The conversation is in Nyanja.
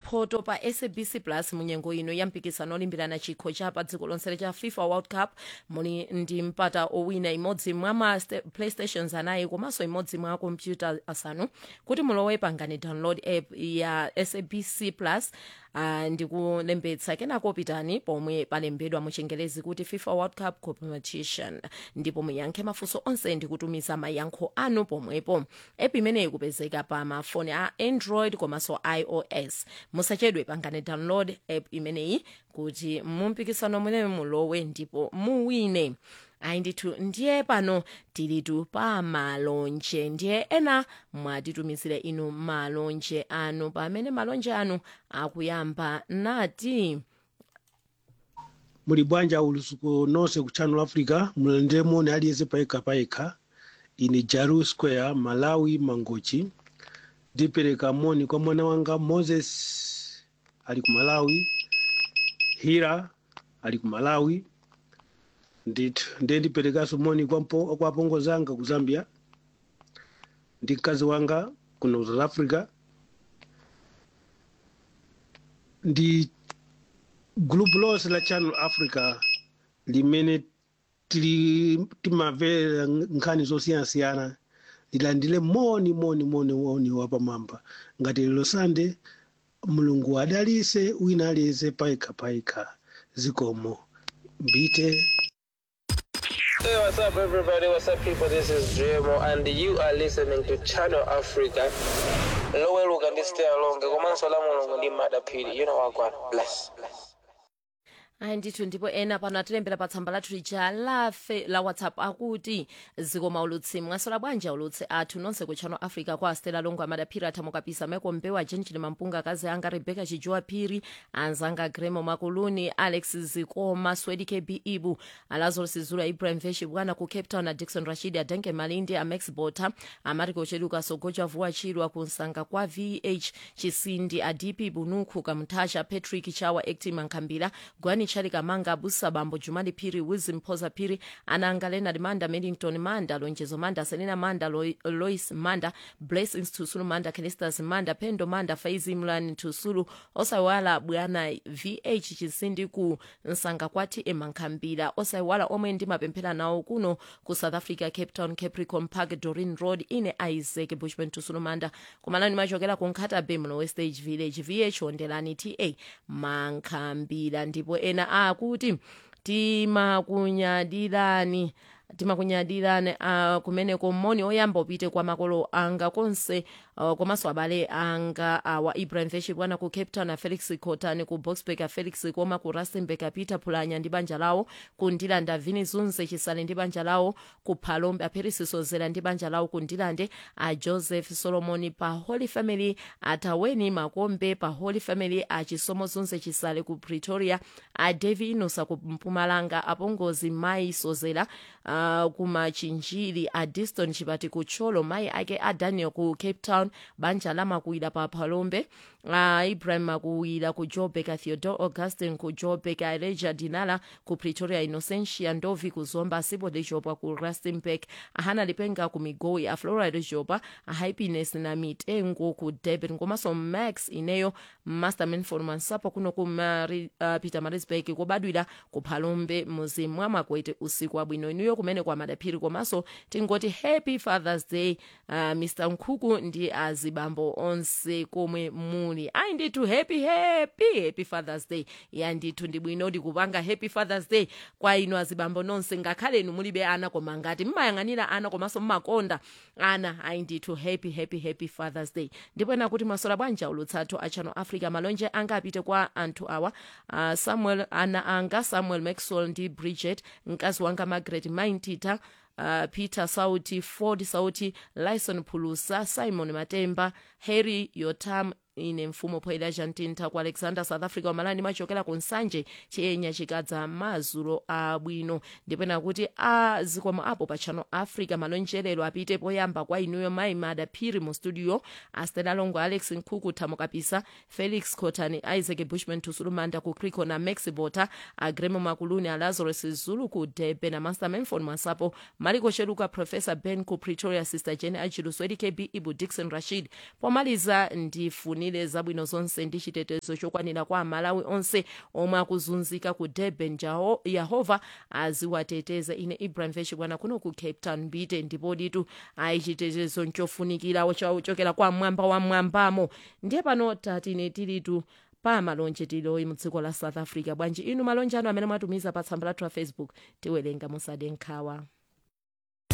mphoto pa sabc plus munyengo ino ya mpikisano olimbirana chikho cha pa dziko lonse cha fifa world cup muli ndi mpata owina imodzi mwa ma sta- playstations anayi komanso imodzi mwa kompyuta asanu kuti mulowe pangani download app ya sabc plus uh, ndikulembetsa kenako pitani pomwe palembedwa muchingelezi kuti fifa world cup competition ndipo muyankhe mafunso onse ndi kutumiza mayankho anu pomwepo app imeneyi ikupezeka pa mafoni a android komanso ios musachedwe pangani download app imeneyi kuti mumpikisano mwene mulowe ndipo muwine ayi ndithu ndiye pano tilitu pa malonje ndiye ena mwatitumizire inu malonje anu pamene malonje anu akuyamba nati muli bwanja ulusuku nonse ku channel africa mulende moni aliyense payekha payekha ine jaru square malawi mangochi ndipereka moni kwa mwana wanga moses ali ku malawi hira ali ku malawi ndithu ndiye ndiperekanso moni kwa, mpo, kwa apongo zanga ku zambia ndi mkazi wanga kuno south africa ndi group lonse la channel africa limene tili timamvera nkhani zosiyanasiyana lilandile moni moni moni moni wapamwamba ngati lero sande mulungu adalise wina aliyense payekha payekha zikomo mbite Hey, what's up, everybody? What's up, people? This is Dremo, and you are listening to Channel Africa. Lower look and stay along. Komanso la mulungu ndi madapiri. You know what, God. Bless. Bless. ayi ndithu ndipo ena pano atilembera pa tsamba lathu lija lafe la whatsapp akuti zikoma ulutsi mwasola bwanji ulutsi athu nonse ku channel africa kwa astela longo amadaphiri athamukapisa michael mbewa jenjini mampunga akazi anga rebecca chijowa phiri anzanga gremo makuluni alex zikoma swedi kb ibu alazarus zulu ibrahim veshi bwana ku cape town a dixon rashid adenke malindi amax bota amariko cheduka sogoja vuwa chilwa kunsanga kwa vh chisindi adipi bunuku kamtasha patrick chawa acti mankhambira gwani chali kamanga abusa bambo jumali phiri wilson phoza phiri ananga leonard manda medington manda lonjezo manda selina manda Lo- lois manda blessings tusulu manda kelistas manda pendo manda faizi mlani tusulu osaiwala bwana vh chisindi ku nsanga kwa tm mankhambira osaiwala omwe ndimapemphera nawo kuno ku south africa cape town capricorn park dorin road ine isaac bushman tusulu manda kumalani machokera ku nkhata bay muno westage village vh ondelani ta mankhambira ndipo ena akuti timakunyadirani timakunyadirani uh, kumeneko moni oyamba upite kwa makolo anga konse uh, komanso abale anga awa uh, ibrahim veshi bwana ku cape town a felix cotani ku boxburg a felix koma ku rustenburg peter phulanya ndi banja lawo ku ndilande vini zunze chisale ndi banja lawo ku phalombe aperisi sozera ndi banja lawo ku ndilande a joseph solomon pa holy family ataweni makombe pa holy family a chisomo zunze chisale ku pretoria a devi inosa ku mpumalanga apongozi mai sozera uh, kumachinjiri a diston chipati ku cholo mai ake a daniel ku cape town banja la makuwira pa phalombe a ibrahim makuwira ku joburg a theodore augustin ku joburg a elijah dinala ku pretoria innocentia ndovi ku zomba sibo lijopa ku rustenburg a hana lipenga ku migoyi a flora lijopa a happiness na mitengo ku durban komanso max ineyo masterman for mansapo kuno ku Mari, uh, peter marisburg kobadwira ku phalombe muzimu mwa makwete usiku wabwino inuyo kumene kwa madaphiri komanso tingoti happy fathers day uh, mr nkhuku ndi azibambo onse komwe muli ayi ndithu happy happy happy fathers day ya ndithu ndi bwino ndikupanga happy fathers day kwa inu azibambo nonse ngakhale inu mulibe ana koma ngati mmayang'anira ana komanso mmakonda ana ayi ndithu happy happy happy fathers day ndipo ena kuti masola bwanja ulutsathu a channel africa malonje anga apite kwa anthu awa uh, samuel ana anga samuel maxwell ndi bridget mkazi wanga margaret maintita uh, peter sauti ford sauti lison phulusa simon matemba harry yotam ine mfumo poelaja mtintha ku alexander south africa wamalani machokera ku nsanje chiyenya chikadza mazulo abwino ndipena kuti a zikomo apo pa channel africa malonjerero apite poyamba kwa inuyo mayi madaphiri mu studio astela longo alex nkhuku thamukapisa felix cotani isaac bushman tusulumanda ku crico na max bota agremo makuluni a lazarus zulu ku debe na master manfon masapo maliko cheluka professor ben ku pretoria sister jene achiluswedi kb ibu dixon rashid pomaliza ndifune tifunire zabwino zonse ndi chitetezo chokwanira kwa amalawi onse omwe akuzunzika ku durban Jaho- yehova aziwateteza ine ibrahim veshikwana kuno ku cape town mbite ndipo ditu ayi chitetezo nchofunikira chochokera kwa mwamba wa mwambamo ndiye pano tatine tilitu pa malonje tiloyi mu dziko la south africa bwanji inu malonje anu amene mwatumiza pa tsamba lathu la facebook tiwerenga musade nkhawa